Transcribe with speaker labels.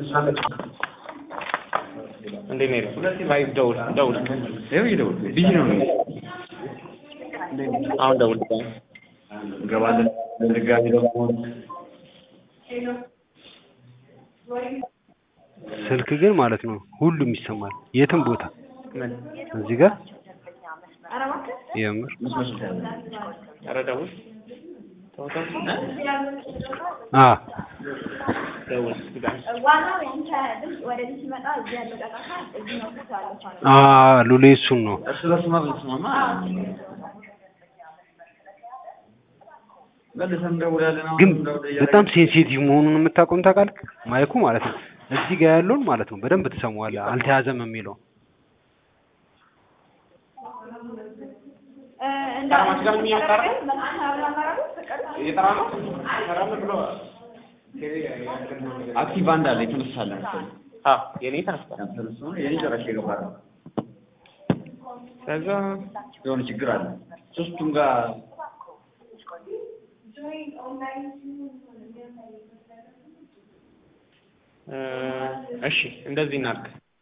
Speaker 1: እንዴት ነው ይለው ፋይቭ ደውል ደውል
Speaker 2: ይኸው ይደውል ቢዚ ነው ነው
Speaker 1: አሁን ደውል
Speaker 2: እንገባለን ድጋሚ ደግሞ
Speaker 3: ስልክ ግን ማለት ነው ሁሉም ይሰማል የትም ቦታ
Speaker 1: ምን
Speaker 3: እዚህ ጋር የምር
Speaker 1: ኧረ ደውል ተው ተው
Speaker 3: አ
Speaker 1: ደውል ድጋሚ
Speaker 4: ዋናው ያንተ ድምፅ ወደዚህ ሲመጣ እዚህ ያለው ጫጫታ እዚህ ነው ቦታ ያለው ቻናል
Speaker 3: አ ሉሌ እሱን ነው
Speaker 2: እርስ በርስ ማለት ተስማማ መልሰን እንደውላለን አሁን
Speaker 3: ግን
Speaker 2: እንደውል እያደረግን
Speaker 3: በጣም ሴንሲቲቭ መሆኑን የምታቆም ታውቃለህ ማይኩ ማለት ነው እዚህ ጋር ያለውን ማለት ነው በደንብ ትሰማዋለህ አልተያዘም የሚለው
Speaker 1: ከራማች ጋር ምን እያወራህ ነው? እየጠራ ነው ሰራም ብሎ
Speaker 2: አክቲቭ አንድ አለ የተነሳለ መሰለኝ
Speaker 1: አዎ የኔ ተነስቷል
Speaker 2: ያንተንስ ነው የኔ ጨራሽ የገባ ነው
Speaker 1: ከዛ
Speaker 2: የሆነ ችግር አለ ሶስቱም ጋር
Speaker 1: እ እሺ እንደዚህ እናድርግ